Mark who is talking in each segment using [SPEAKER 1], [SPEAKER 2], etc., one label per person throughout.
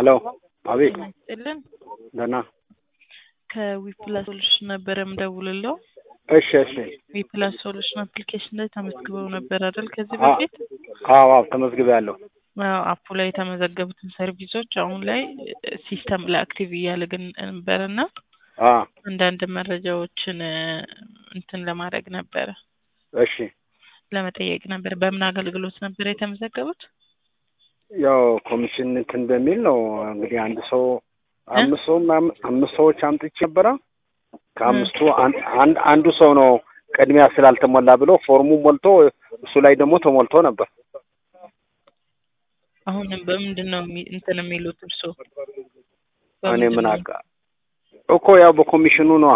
[SPEAKER 1] ሄሎ አቤት
[SPEAKER 2] ይስጥልን
[SPEAKER 1] ደህና
[SPEAKER 2] ከዊፕላስ ሶሉሽን ነበረ ምደውልለው።
[SPEAKER 1] እሺ እሺ
[SPEAKER 2] ዊፕላስ ሶሉሽን አፕሊኬሽን ላይ ተመዝግበው ነበር አይደል? ከዚህ
[SPEAKER 1] አ-
[SPEAKER 2] በፊት
[SPEAKER 1] አዎ አዎ ተመዝግቤያለሁ
[SPEAKER 2] አዎ፣ አፑ ላይ የተመዘገቡትን ሰርቪሶች አሁን ላይ ሲስተም ላይ አክቲቭ እያደረግን ነበርና
[SPEAKER 1] አ
[SPEAKER 2] አንዳንድ መረጃዎችን እ፣ እንትን ለማድረግ ነበረ
[SPEAKER 1] እሺ
[SPEAKER 2] ለመጠየቅ ነበር። በምን አገልግሎት ነበር የተመዘገቡት?
[SPEAKER 1] ያው ኮሚሽን እንትን በሚል ነው እንግዲህ አንድ ሰው አምስት ሰው ምናምን አምስት ሰዎች አምጥቼ ነበረ ከአምስቱ አን- አንድ አንዱ ሰው ነው ቅድሚያ ስላልተሞላ ብሎ ፎርሙ ሞልቶ እሱ ላይ ደግሞ ተሞልቶ ነበር
[SPEAKER 2] አሁንም በምንድን ነው የሚ- እንትን የሚሉት እርሶ?
[SPEAKER 1] እኔ ምን አውቃ እኮ ያው በኮሚሽኑ ነዋ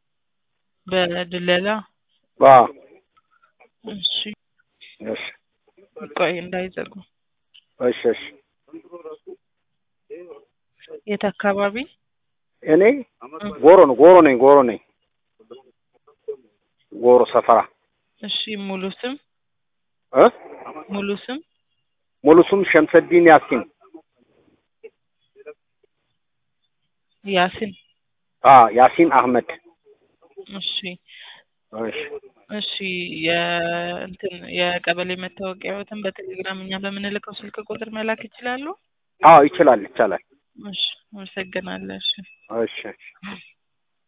[SPEAKER 2] በድለላ
[SPEAKER 1] አ
[SPEAKER 2] እሺ፣
[SPEAKER 1] እሺ
[SPEAKER 2] ቆይ እንዳይዘጉ።
[SPEAKER 1] እሺ እሺ
[SPEAKER 2] የት አካባቢ?
[SPEAKER 1] እኔ ጎሮ ነው ጎሮ ነኝ ጎሮ ነኝ ጎሮ ሰፈራ
[SPEAKER 2] እሺ፣ ሙሉ ስም
[SPEAKER 1] እ
[SPEAKER 2] ሙሉ ስም
[SPEAKER 1] ሙሉ ስም ሸምሰዲን ያሲን
[SPEAKER 2] ያሲን።
[SPEAKER 1] አ ያሲን አህመድ
[SPEAKER 2] እሺ
[SPEAKER 1] እሺ
[SPEAKER 2] እሺ የእንትን የቀበሌ መታወቂያዎትን በቴሌግራም እኛ በምንልከው ስልክ ቁጥር መላክ ይችላሉ?
[SPEAKER 1] አዎ ይችላል ይቻላል
[SPEAKER 2] እሺ አመሰግናለሁ። እሺ
[SPEAKER 1] እሺ እሺ